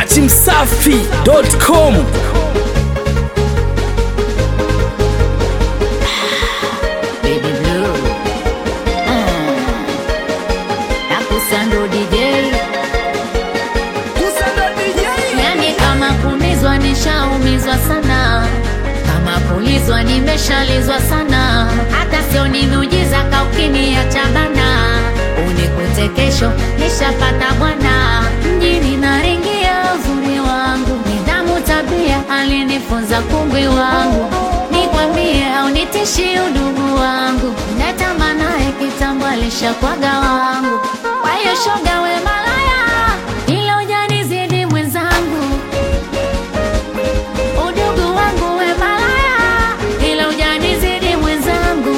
dachimsafi.com Baby Blue. Ah. Nakusando DJ. Yani kama kumizwa nishaumizwa sana, kama kulizwa nimeshalizwa sana, hata sio ni miujiza kaukiniacha bana, unikute kesho nishapata bwana, mjini naringia uzuri wangu, nidhamu tabia alinifunza kungwi wangu, nikwambie au nitishi udugu wangu, natamba naye kitambo alishakwaga wangu, kwa hiyo shoga we malaya, ila ujanizidi mwenzangu udugu wangu we malaya, ila ujanizidi mwenzangu.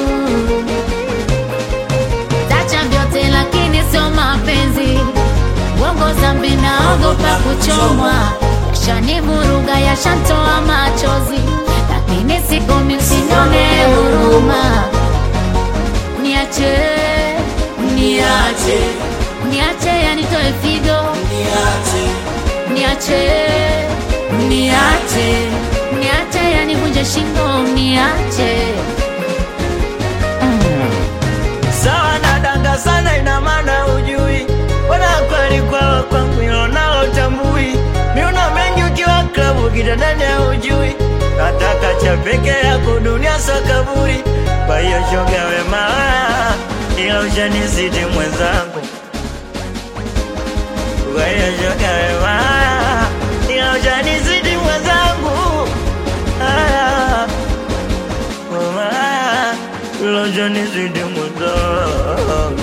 Tacha vyote lakini sio mapenzi, bongo zambi naogopa kuchomwa, yashanivuruga yashantoa machozi, lakini sikomi, msinione huruma. Niache, niache, niache yanitoe figo niache niache niache yanivunje shingo niache sawa na danga sana, ina maana ujui wana kweli kwa kwangu hilo nalo utambui. Miuna mengi ukiwa klabu kitandani ujui, nataka cha peke yako dunia sakaburi. Kwa hiyo shoga we malaya, ila ushanizidi mwenzangu. Kwa hiyo shoga we malaya, ila ushanizidi mwenzangu. Ah, malaya, ila ushanizidi mwenzangu.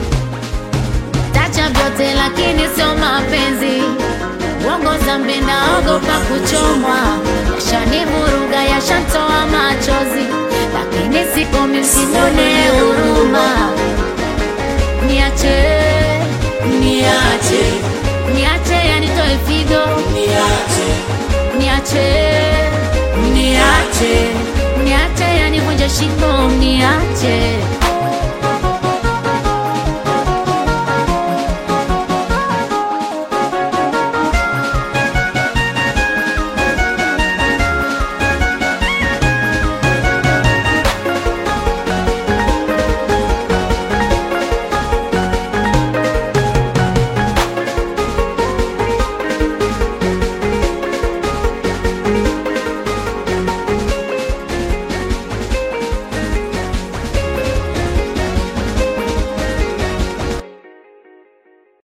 tacha vyote lakini sio mapenzi bongo zambi naogopa kuchomwa yashanivuruga yashantoa machozi lakini sikomi msinione huruma niache niache niache yanitoe figo niache niache niache yanivunje shingo niache